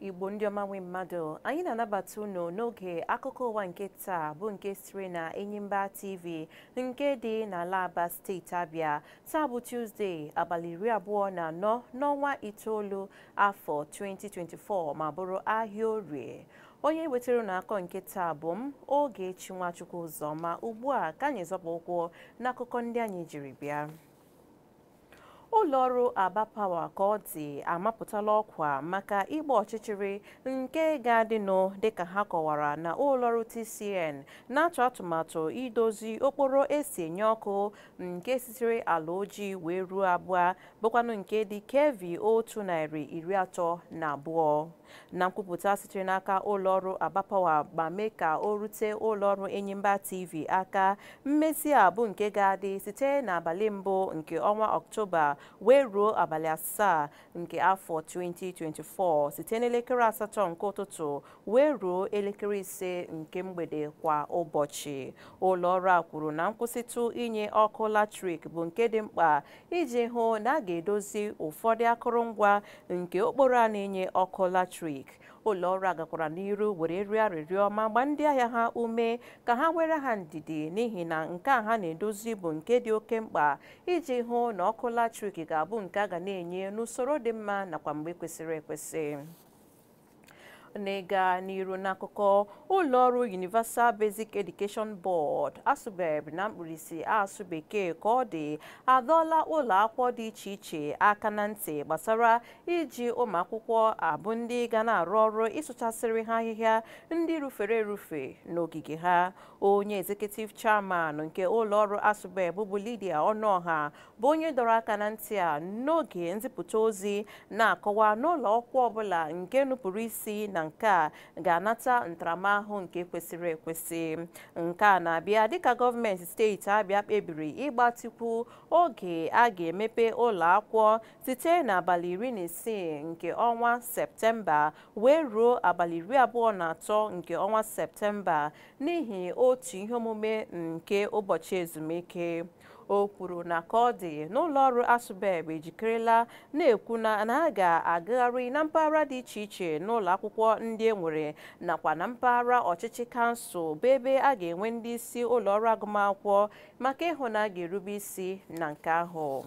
igbo ndị ọma nwe mmadụ anyị na-anabata unu n'oge akụkọ ụwa nke taa bụ nke siri na enyimba tv nke dị n'ala aba steeti abịa taa bụ tuzdee abalị iri abụọ na anọ n'ọnwa itoolu afọ 2024 ma bụrụ ahịa orie onye wetara n'akọ nke taa bụ m Ogechi Nwachukwu ụzọma ugbu a ka anyị zọpụ ụkwụ n'akụkọ ndị anyị jiri bịa ụlọọrụ aba pawa ka ọ dị amapụtala ọkwa maka ịgba ọchịchịrị nke ga-adịnụ dịka ha kọwara na ụlọọrụ TCN na-atụ atụmatụ idozi okporo esi enye ọkụ nke sitere ala ojii wee ruo abụọ bụkwanụ nke dị kevi otu narị iri atọ na abụọ na nkwupụta sitere n'aka ụlọọrụ aba pawa ma mee ka o rute ụlọọrụ enyimba tv aka mmezi a bụ nke ga-adị site n'abalị mbụ nke ọnwa ọktoba wee ruo abalị asaa nke afọ 2024 site n'elekere asatọ nke ụtụtụ wee ruo elekere ise nke mgbede kwa ụbọchị ụlọọrụ a kwuru na nkwụsịtụ inye ọkụ latrik bụ nke dị mkpa iji hụ na a ga-edozi ụfọdụ akụrụngwa nke okporo a na-enye ọkụ latrik ụlọọrụ a gakwara n'iru were rịọ arịrịọ ma gba ndị ahịa ha ume ka ha were ha ndidi n'ihi na nke a ha na-edozi bụ nke dị oke mkpa iji hụ na ọkụ latrik ga-abụ nke a ga na-enye n'usoro dị mma nakwa mgbe kwesịrị ekwesị n'ịga n'iru n'akụkọ ụlọọrụ Universal Basic Education Board asụbeb na mkpirisi asụ bekee ka ọ dị adọọla ụlọ akwụkwọ dị iche iche aka na ntị gbasara iji ụmụ akwụkwọ abụ ndị ga na-arụ ọrụ ịsụchasịrị ha ahịhịa ndị rufere erufe n'ogige ha onye executive chairman nke ụlọọrụ asụbeb bụ Lydia Ọnụọha bụ onye dọrọ aka na ntị a n'oge nzipụta ozi na-akọwa n'ụlọ akwụkwọ ọbụla nke nupụrụ isi na nke a ga-anata ntaramahụhụ nke kwesịrị ekwesị nke a na-abịa dịka gọọmenti steeti Abịa kpebiri ịgbatịkwu oge a ga-emepe ụlọ akwụkwọ site n'abalị iri na isii nke ọnwa Septemba wee ruo abalị iri abụọ na atọ nke ọnwa Septemba n'ihi otu ihe omume nke ụbọchị ezumike o kwuru na ka ọ dị n'ụlọọrụ asụbeb ejikerela na-ekwu na ha ga-agagharị na mpaghara dị iche iche n'ụlọ akwụkwọ ndị e nwere nakwa na mpaghara ọchịchị kansụl bụ ebe a ga-enwe ndị isi ụlọọrụ agụmakwụkwọ maka ịhụ na a ga-erube isi na nke ahụ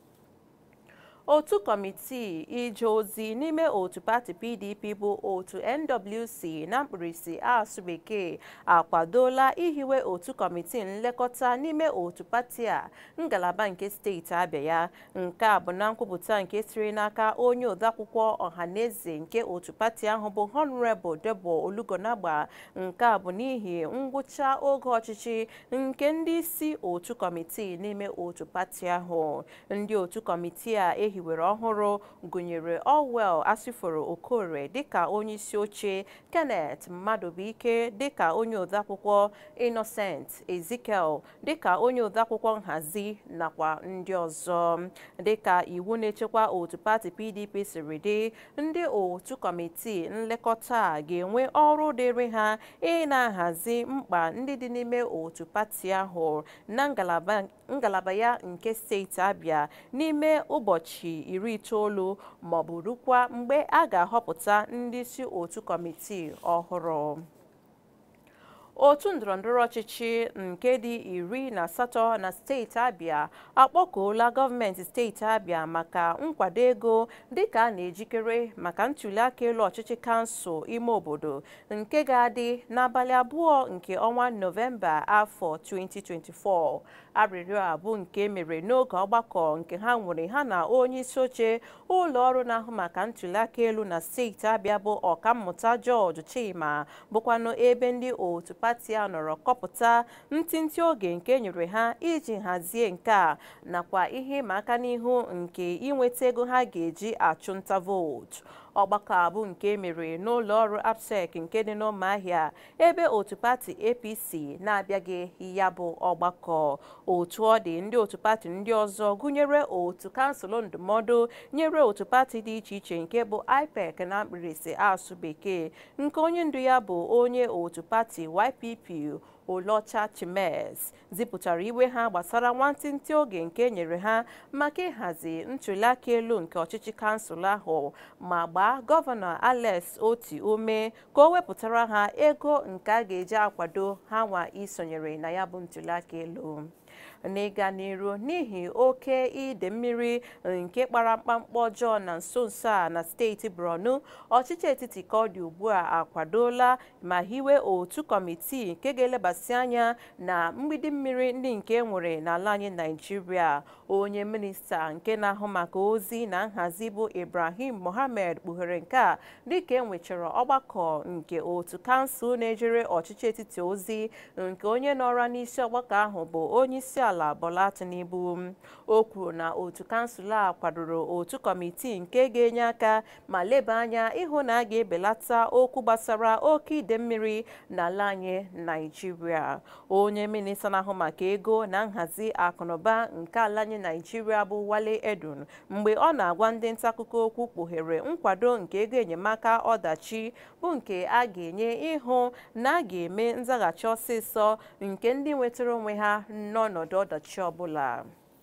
otu kọmitii ije ozi n'ime otu pati pdp bụ otu nwc na mkpirisi asụ bekee akwadola ihiwe otu kọmitii nlekọta n'ime otu pati a ngalaba nke steeti abịa ya nke a bụ na nkwupụta nke siri n'aka onye odeakwụkwọ ọhaneze nke otu pati ahụ bụ honorable debo olugonagba nke a bụ n'ihi ngwụcha oge ọchịchị nke ndị isi otu kọmitii n'ime otu pati ahụ ndị otu kọmitii a hiwere ọhụrụ gụnyere Orwell Asiforo Okore dịka onye isi oche Kenneth Mmadụbụike dịka onye odeakwụkwọ Innocent Ezekiel dịka onye odeakwụkwọ nhazi nakwa ndị ọzọ dịka iwu na-echekwa otu pati PDP siri dị ndị otu kọmitii nlekọta ga-enwe ọrụ dịrị ha ị na-ahazi mkpa ndị dị n'ime otu pati ahụ na ngalaba ya nke steeti Abịa n'ime ụbọchị iri itoolu maọbụ rukwa mgbe a ga-ahọpụta ndị isi otu kọmitii ọhụrụ otu ndọrọndọrọ ọchịchị nke dị iri na asatọ na steeti Abịa akpọkuola gọọmenti steeti Abịa maka nkwado ego dịka a na-ejikere maka ntuliaka elu ọchịchị kansụl ime obodo nke ga-adị n'abalị abụọ nke ọnwa Nọvemba afọ 2024 arịrịọ a bụ nke mere n'oge ọgbakọ nke ha nwere ha na onye isi oche ụlọ ọrụ na-ahụ maka ntuliaka elu na steeti Abịa bụ ọkammụta George Chima bụkwanụ ebe ndị otu pati a nọrọ kọpụta ntịntị oge nke nyere ha iji hazie nke a nakwa ihe ịma aka n'ihu nke inweta ego ha ga-eji achụnta vootu ọgbakọ abụ nke mere n'ụlọ ọrụ APSEC nke dị n'ụmụahịa ebe otu pati APC na-abịaghị ya bụ ọgbakọ otu ọ dị ndị otu pati ndị ọzọ gụnyere otu kansụl ndụmọdụ nyere otu pati dị iche iche nke bụ IPEC na mkpirisi asụ bekee nke onye ndu ya bụ onye otu pati YPP Olocha Chimes zipụtara iwe ha gbasara nwantịntị oge nke enyere ha maka ịhazi ntụliaka elu nke ọchịchị kansụl ahụ ma gbaa gọvanọ Alex Oti ume ka o wepụtara ha ego nke a ga-eji akwado ha nwa isonyere na ya bụ ntụliaka elu n'ịga n'iru n'ihi oke ide mmiri nke kpara mkpamkpa ọjọọ na nso nso a na steeti Borno ọchịchị etiti ka ọ dị ugbu a akwadola ma hiwe otu kọmitii nke ga-elebasị anya na mgbidi mmiri ndị nke nwere n'ala anyị Naịjirịa onye minista nke na-ahụ maka ozi na nhazi bụ Ibrahim Mohammed kpughere nke a dịka enwechara ọgbakọ nke otu kansụl na-ejere ọchịchị etiti ozi nke onye nọrọ n'isi ọgbakọ ahụ bụ onye isi ala Bola Tinubu o kwuru na otu kansụl a kwadoro otu kọmitii nke ga-enye aka ma leba anya ịhụ na a ga-ebelata okwu gbasara oke ide mmiri n'ala anyị Naịjirịa onye minista na-ahụ maka ego na nhazi akụnụba nke ala anyị Naịjirịa bụ Wale Edun mgbe ọ na-agwa ndị nta akụkọ okwu kpughere nkwado nke ego enyemaka ọdachi bụ nke a ga-enye ịhụ na a ga-eme nzaghachi ọsịsọ nke ndị nwetara onwe ha n'ọnọdụ ọdachi ọbụla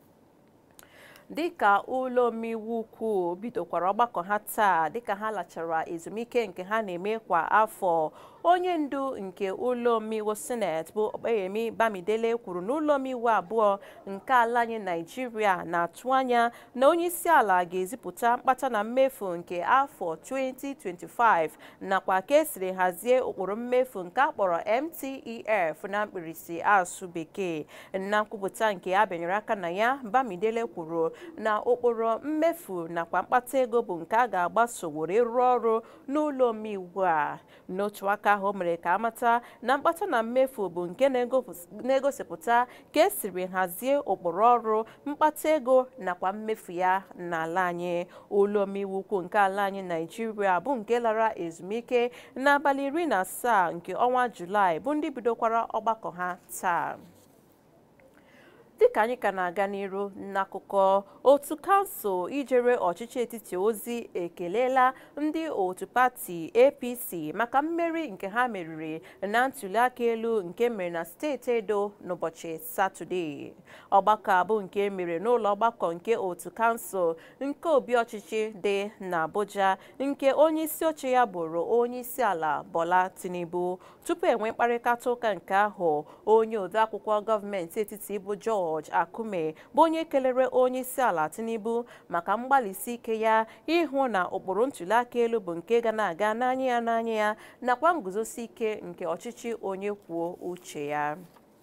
dịka ụlọ omeiwu ukwu bidokwara ọgbakọ ha taa dịka ha lachara ezumike nke ha na-eme kwa afọ onye ndu nke ụlọ omeiwu seneti bụ Okpeyemi Bamidele kwuru na ụlọ omeiwu abụọ nke ala anyị Naịjirịa na-atụ anya na onye isi ala ga-ezipụta mkpata na mmefu nke afọ 2025 nakwa ka esiri hazie ụkpụrụ mmefu nke akpọrọ MTEF na mkpirisi asụ bekee na nkwupụta nke a bịanyere aka na ya Bamidele kwuru na ụkpụrụ mmefu nakwa mkpata ego bụ nke a ga-agbaso were rụọ ọrụ n'ụlọ omeiwu a n'otu aka ahụ mere ka amata na mkpata na mmefu bụ nke na-egosipụta ka esiri hazie ụkpụrụ ọrụ mkpata ego nakwa mmefu ya n'ala anyị ụlọ omeiwu ukwu nke ala anyị Naịjirịa bụ nke lara ezumike n'abalị iri na asaa nke ọnwa Julaị bụ ndị bidokwara ọgbakọ ha taa dịka anyị ka na-aga n'iru n'akụkọ otu kansụl ijere ọchịchị etiti ozi ekelela ndị otu pati APC maka mmeri nke ha meriri na ntụliaka elu nke mere na steeti Edo n'ụbọchị Satọde ọgbakọ abụ nke mere n'ụlọ ọgbakọ nke otu kansụl nke obi ọchịchị dị n'Abuja nke onye isi oche ya bụrụ onye isi ala Bola Tinubu tupu enwe mkparịta ụka nke ahụ onye odeakwụkwọ gọọmenti etiti bụ George Akume bụ onye kelere onye isi ala Tinubu maka mgbalịsi ike ya ịhụ na ụkpụrụ ntụliaka elu bụ nke ga na-aga n'anya ya n'anya ya nakwa nguzosi ike nke ọchịchị onye kwuo uche ya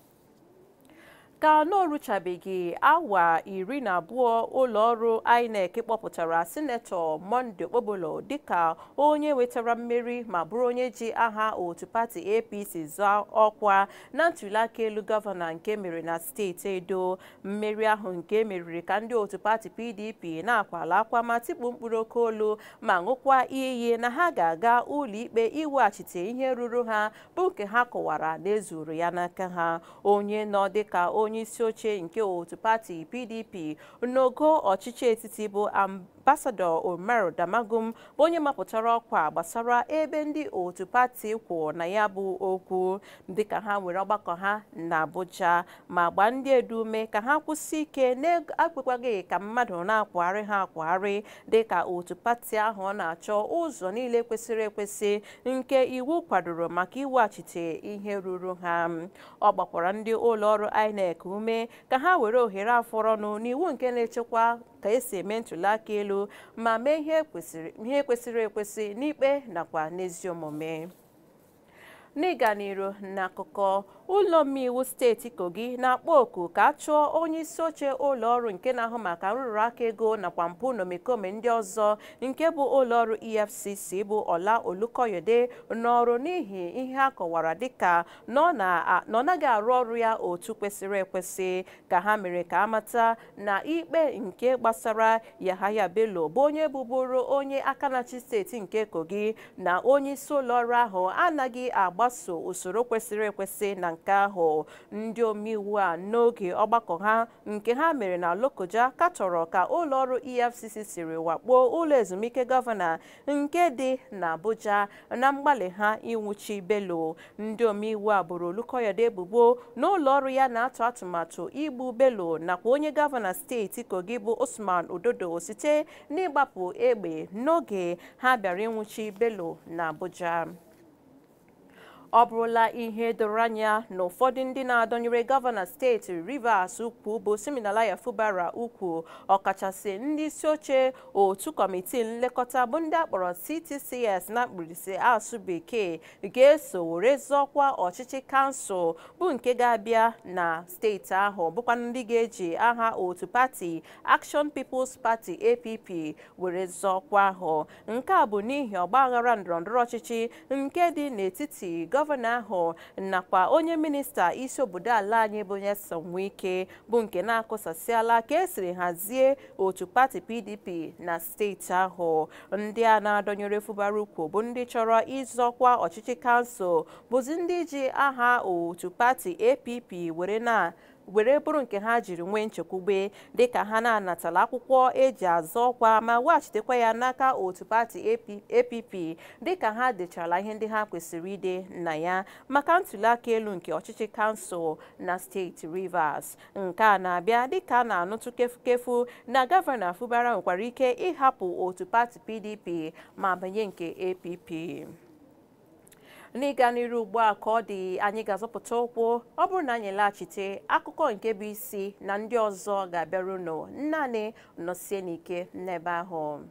ka n'oruchabeghị awa iri na abụọ ụlọọrụ INEC kpọpụtara sinetọ Monday Okpobolo dịka onye wetara mmeri ma bụrụ onye ji aha otu pati APC zọọ ọkwa na ntụliaka elu gọvanọ nke mere na steeti Edo mmeri ahụ nke meriri ka ndị otu pati PDP na-akwala akwa ma tikpu mkpụrụ oke olu ma ṅụkwa iyi na ha ga-aga ụlọikpe iweghachite ihe ruru ha bụ nke ha kọwara na ezuru ya n'aka ha onye nọ dịka onye isi oche nke otu pati PDP n'ogo ọchịchị etiti bụ ambasadọ Umaru Damagum bụ onye mapụtara ọkwa gbasara ebe ndị otu pati kwụ na ya bụ okwu dịka ha nwere ọgbakọ ha na Abuja ma gbaa ndị edu ume ka ha kwụsị ike na-ekpekwaghị ka mmadụ na-akwagharị ha akwagharị dịka otu pati ahụ ọ na-achọ ụzọ niile kwesịrị ekwesị nke iwu kwadoro maka iweghachite ihe ruru ha ọ gbakwara ndị ụlọọrụ INEC ume ka ha were ohere afọrọnụ n'iwu nke na-echekwa ka esi eme ntụliaka elu ma mee ihe kwesịrị ekwesị n'ikpe nakwa n'ezi omume n'ịga n'iru n'akụkọ ụlọ omeiwu steeti kogi na-akpọ oku ka a chụọ onye isi oche ụlọọrụ nke na-ahụ maka nrụrụ aka ego nakwa mpụ na omekome ndị ọzọ nke bụ ụlọọrụ efcc bụ ọla olukoyode n'ọrụ n'ihi ihe a kọwara dịka na ọ naghị arụ ọrụ ya otu kwesịrị ekwesị ka ha mere ka amata na ikpe nke gbasara yahaya bello bụ onye bụbụrụ onye aka na-achị steeti nke kogi na onye isi ụlọọrụ ahụ anaghị agba na-agbaso usoro kwesịrị ekwesị na nke ahụ ndị omeiwu a n'oge ọgbakọ ha nke ha mere na Lokoja katọrọ ka ụlọọrụ EFCC siri wakpo ụlọ ezumike gọvanọ nke dị n'Abuja na mgbalị ha ịnwụchi Bello ndị omeiwu a boro Olukoyede ebubo na ụlọọrụ ya na-atụ atụmatụ igbu Bello nakwa onye gọvanọ steeti Kogi bụ Usman Ododo site n'ịgbapụ egbe n'oge ha bịara ịnwụchi Bello n'Abuja ọ bụrụla ihe doro anya na ụfọdụ ndị na-adọnyere gọvanọ steeti Rivers ukwu bụ Siminalaya Fubara ukwu ọkachasị ndị isi oche otu kọmitii nlekọta bụ ndị akpọrọ CTCS na mkpirisi asụ bekee ga-eso were zọọkwa ọchịchị kansụl bụ nke ga-abịa na steeti ahụ bụkwa ndị ga-eji aha otu pati Action People's Party APP were zọọkwa ahụ nke a bụ n'ihi ọgbaghara ndọrọndọrọ ọchịchị nke dị n'etiti gọvanọ ahụ nakwa onye minista isi obodo ala anyị bụ Nyesom Wike bụ nke na-akụsasịala ka esiri hazie otu pati PDP na steeti ahụ ndị a na-adọnyere Fubara ukwu bụ ndị chọrọ ịzọkwa ọchịchị kansụl bụzi ndị ji aha otu pati APP were na were bụrụ nke ha jiri nwee nchekwube dịka ha na-anatala akwụkwọ eji azọ ọkwa ma weghachitekwa ya n'aka otu pati APP dịka ha dechara ihe ndị ha kwesịrị ide na ya maka ntuliaka elu nke ọchịchị kansụl na steeti Rivers nke a na-abịa dịka a na-anụtụ kefukefu na gọvanọ Fubara nwekwara ike ịhapụ otu pati PDP ma banye nke APP n'ịga n'iru ugbu a ka ọ dị anyị ga-azọpụta ụkwụ ọ bụrụ na anyị laghachite akụkọ nke bụ isi na ndị ọzọ ga-abịaru nụ naanị nọsie n'ike n'ebe ahụ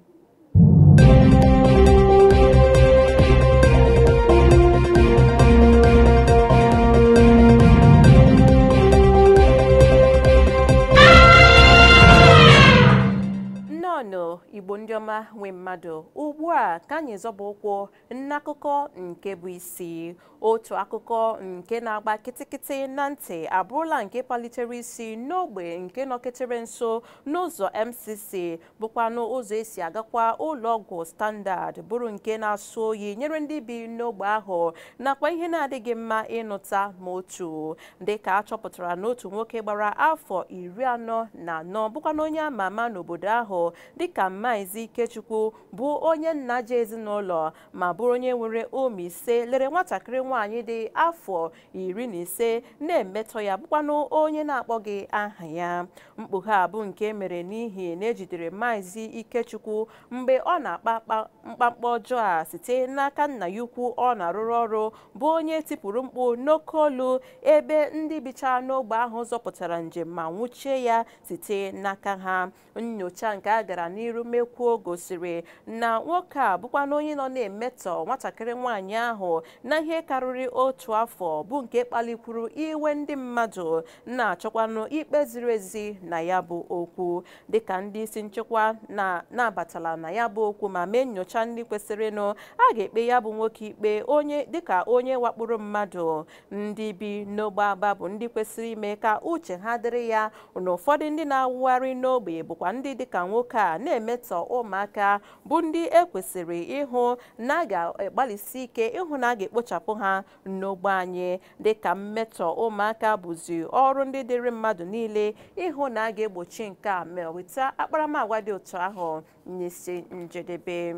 nnọọ igbo ndị ọma nwe mmadụ ugbu a ka anyị zọba ụkwụ n'akụkọ nke bụ isi otu akụkọ nke na-agba kịtịkịtị na ntị abụrụla nke palitere isi n'ogbe nke nọketere nso n'ụzọ MCC bụkwanụ ụzọ esi agakwa ụlọọgwụ standard bụrụ nke na-asụ oyi nyere ndị bi n'ogbe ahụ nakwa ihe na-adịghị mma ịnụta ma otu dịka a chọpụtara n'otu nwoke gbara afọ iri anọ na anọ bụkwana onye ama ama n'obodo ahụ dịka Maazị Ikechukwu bụ onye nna ji ezinụlọ ma bụrụ onye nwere ụmụ ise lere nwatakịrị nwaanyị dị afọ iri na ise na-emetọ ya bụkwanụ onye na-akpọghị aha ya mkpughe a bụ nke mere n'ihi na ejidere Maazị Ikechukwu mgbe ọ na-akpa mkpamkpa ọjọọ a site n'aka nna ya ukwu ọ na-arụrụ ọrụ bụ onye tipụrụ mkpu n'oke olu ebe ndị bicha n'ogbe ahụ zọpụtara njem ma nwụchie ya site n'aka ha nyocha nke a gara n'iru mekwuo gosiri na nwoke a bụkwana onye nọ na-emetọ nwatakịrị nwaanyị ahụ na ihe karịrị otu afọ bụ nke kpalikwuru iwe ndị mmadụ na-achọkwanụ ikpe ziri ezi na ya bụ okwu dịka ndị isi nchekwa na-abatala na ya bụ okwu ma mee nyocha ndị kwesịrịnụ a ga-ekpe ya bụ nwoke ikpe onye dịka onye wakporo mmadụ ndị bi n'ogbe aba bụ ndị kwesịrị ime ka uche ha dịrị ya na ụfọdụ ndị na-awụgharị n'ogbe bụkwa ndị dịka nwoke a na-emetọ ụmụaka bụ ndị ekwesịrị ịhụ na a ga-agbalịsi ike ịhụ na a ga-ekpochapụ ha n'ogbe anyị dịka mmetọ ụmụaka bụzi ọrụ ndị dịrị mmadụ niile ịhụ na a ga-egbochi nke a ma weta akparamagwa dị otu ahụ n'isi njedebe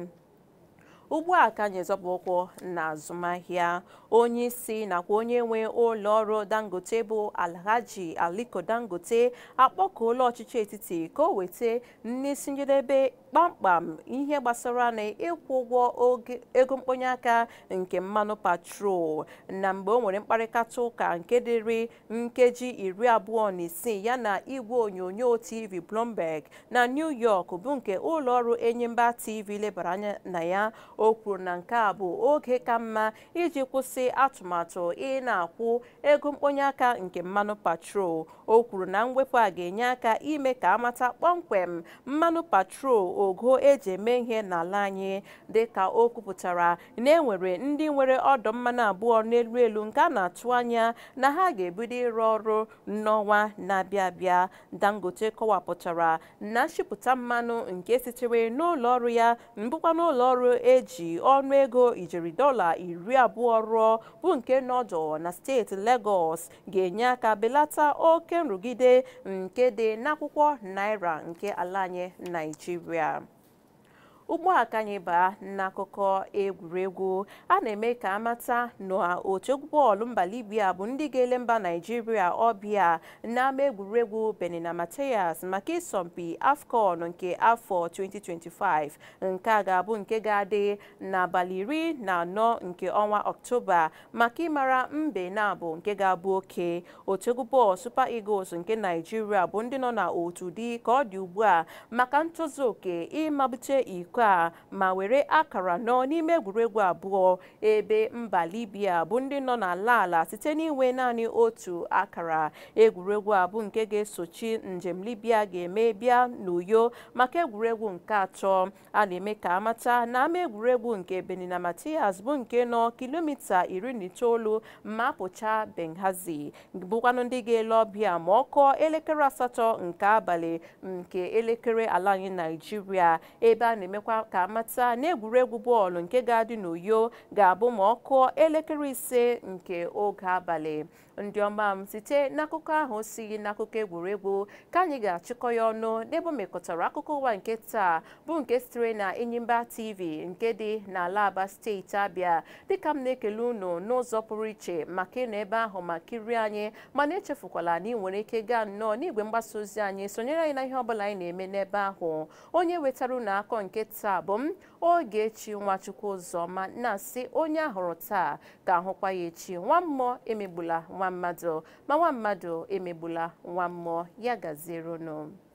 ugbu a ka anyị zọba ụkwụ na azụmahịa onye isi nakwa onye nwe ụlọ ọrụ dangote bụ alhaji aliko dangote akpọkuola ọchịchị etiti ka o weta n'isi njedebe kpamkpam ihe gbasara na ịkwụ ụgwọ ego mkponye aka nke mmanụ patrol na mgbe o nwere mkparịta ụka nke dịrị nkeji iri abụọ na isii ya na igwe onyonyo tv Bloomberg na New York bụ nke ụlọ ọrụ enyimba tv lebara anya na ya o kwuru na nke a bụ oge ka mma iji kwụsị atụmatụ ị na-akwụ ego mkponye aka nke mmanụ patrol o kwuru na mwepụ a ga-enye aka ime ka amata kpọmkwem mmanụ patrol ogo eji eme ihe n'ala anyị dịka o kwupụtara na enwere ndị nwere ọdọ mmanụ abụọ n'elu elu nke a na-atụ anya na ha ga-ebido ịrụ ọrụ n'ọnwa na-abịa abịa dangote kọwapụtara na nshipụta mmanụ nke sitere n'ụlọ ọrụ ya mbụkwa n'ụlọ ọrụ eji ọnụ ego ijeri dọla iri abụọ rụọ bụ nke nọdụ na steeti Lagos ga-enye aka belata oke nrụgide nke dị n'akwụkwọ naira nke ala anyị Naịjirịa ugbu a ka anyị baa n'akụkọ egwuregwu a na-eme ka amata na otu egwu bọọlụ mba Libya bụ ndị ga-ele mba Naịjirịa ọbịa n'ama egwuregwu Benina Matheus maka ịsọmpi AFCON nke afọ 2025 nke a ga-abụ nke ga-adị n'abalị iri na anọ nke ọnwa Ọktoba maka ịmara mbe na-abụ nke ga-abụ oke otu egwu bọọlụ Super Eagles nke Naịjirịa bụ ndị nọ na otu dị ka ọ dị ugbu a maka ntozu oke ịmabute iko a ma were akara nọ n'ime egwuregwu abụọ ebe mba Libya bụ ndị nọ n'ala ala site n'inwe naanị otu akara egwuregwu abụ nke ga-esochi njem Libya ga-eme bịa n'Uyo maka egwuregwu nke atọ a na-eme ka amata na ama egwuregwu nke Benina Matheus bụ nke nọ kilomita iri na itoolu ma apụcha Benghazi bụkwanụ ndị ga-ele ọbịa ma ọ kụọ elekere asatọ nke abalị nke elekere ala anyị Naịjirịa ebe a na-emekwa ka amata na egwuregwu bọọlụ nke ga-adị n'Uyo ga-abụ ma ọ kụọ elekere ise nke oge abalị ndị ọma m site n'akụkọ ahụ si n'akụkọ egwuregwu ka anyị ga-achịkọ ya ọnụ n'ebe o mekọtara akụkọ ụwa nke taa bụ nke sitere na Enyimba TV nke dị n'ala Aba steeti Abịa dịka m na-ekele unu n'ụzọ pụrụ iche maka ịnọ ebe ahụ ma kirie anyị mana echefukwala na ị nwere ike gaa nnọọ n'igwe mgbasa ozi anyị sonyere anyị na ihe ọbụla anyị na-eme n'ebe ahụ onye wetara unu akọ nke taa bụ m Ogechi Nwachukwu Ụzọma na-asị onye ahụrụ taa ka ahụkwa ya echi nwa mmụọ emegbula nwa mmadụ ma nwa mmadụ emegbula nwa mmụọ ya gaziere unu